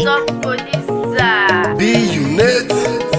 top producer. B unit,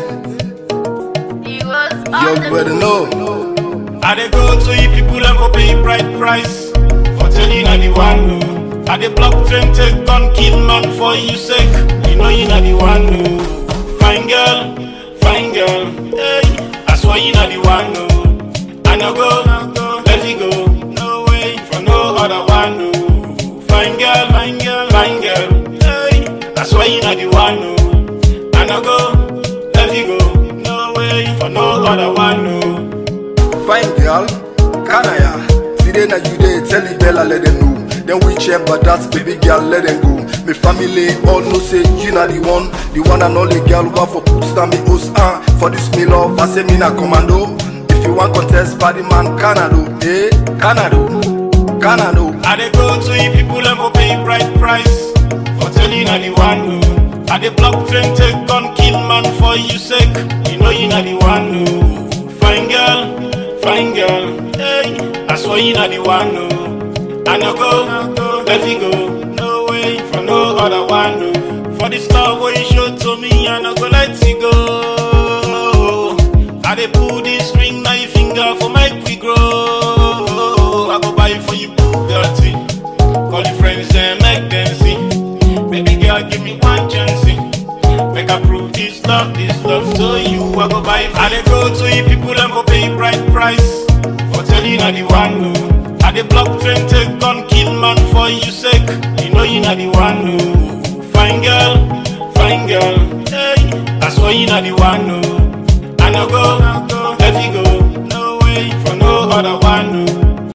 He was on you the better know. I dey go to you people and go pay bright price for telling I the one no. I dey block train take gun kill man for you sake. You know you not the one no. Fine girl, fine girl, hey. I swear you not the one no. I no go, let it go, no way for no other one no. Fine girl, fine girl, fine girl, hey. I swear you not the one no. I no go, let it go, no way for no other one no. Fine girl, Kanaya. Today na you dey tell the Bella let them know. Then we check but that's baby girl let them go. Me family all know say you na the one, the one and only girl who for put stand me host ah. For this me love, I say me na commando. If you want contest, body man Canado, eh? Canado, Canado. I dey go to you people and go pay bright price for telling I the one no. I dey block train take gun kill man for you sake. You know you not the one no. Fine girl, fine girl, hey. I swear you not the one no. I no go, let it go, no way for no other one no. For this love what you show to me, I no go let it go. I dey pull this ring na your finger for make we grow. I go buy for you Bugatti. Call your friends and make them see. Baby girl, give me one chance. see. Make I prove this love, this love to you. I go buy for I dey go to you people and go pay bright price for telling I the one no. I dey block train take gun kill man for you sake. You know you not the one